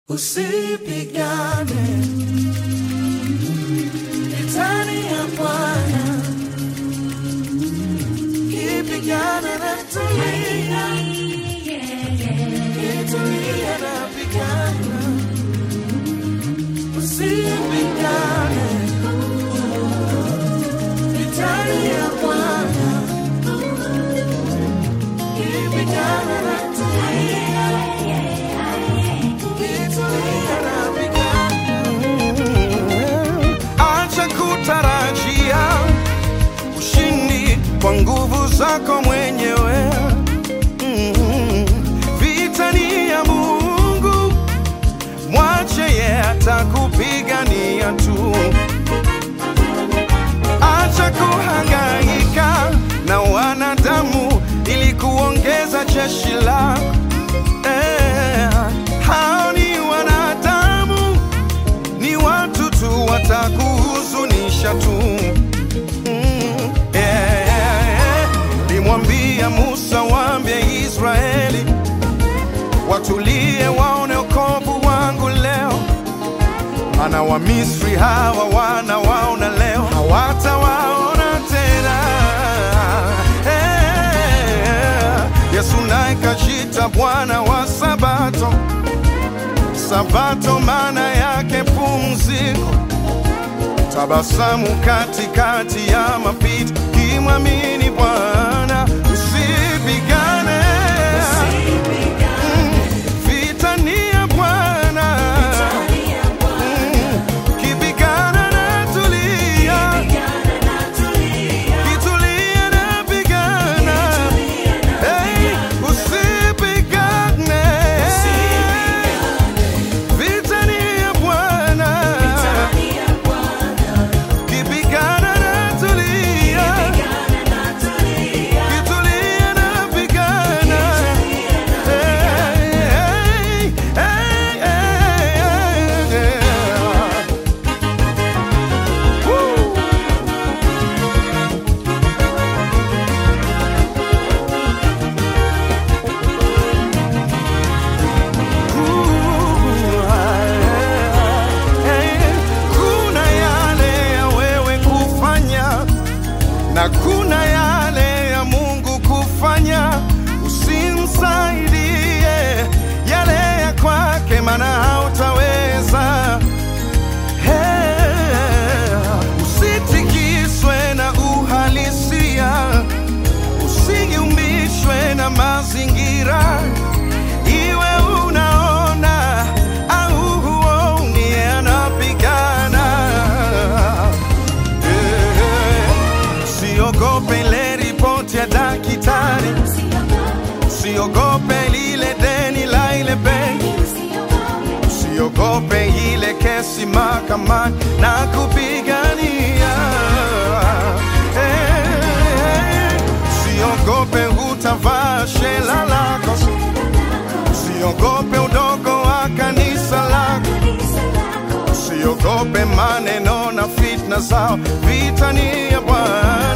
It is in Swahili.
Usipigane vitani ya Bwana, kipigana na tulia, kitulia na pigana. Usipigane vitani ya Bwana, kipigana na tulia, kitulia na pigana. Acha kutarajia ushindi kwa nguvu zako mwenyewe. Mm. Vita ni ya Mungu, mwache ye atakupigania tu. Acha kuhangaika na wanadamu ili kuongeza jeshi lako. Eh, hao ni wanadamu ni watu tu watakuhuzunisha tu. Mm, yeah, yeah, yeah. Limwambia Musa, waambie Israeli watulie, waone wokovu wangu leo, maana Wamisri hawa wanawaona leo, hawatawaona tena. Eh, Yesu naye kajita Bwana wa Sabato. Sabato maana yake pumziko, tabasamu katikati ya mapito, kimwamini Bwana usipigane. Mm, Vita ni ya Bwana, Mm, kipigana na tulia, kitulia na pigana, Hey, usipigane. Vita ni ya Bwana, kipigana na tulia, kitulia na pigana. Hey, hey, hey, hey, hey. Woo. Kuna yale ya wewe kufanya na kuna yale ya Mungu kufanya. Usimsaidie yale ya kwake, maana hautaweza. Hey, usitikiswe na uhalisia, usigiumbishwe na mazingira iwe unaona au huoni, anapigana. Eh, Usiogope ile ripoti ya daktari, usiogope lile deni la ile benki, usiogope ile kesi mahakamani na kupigania. Eh, Usiogope utavaa shela lako Usiogope udogo wa kanisa lako, usiogope maneno na fitna zao. Vita ni ya Bwana.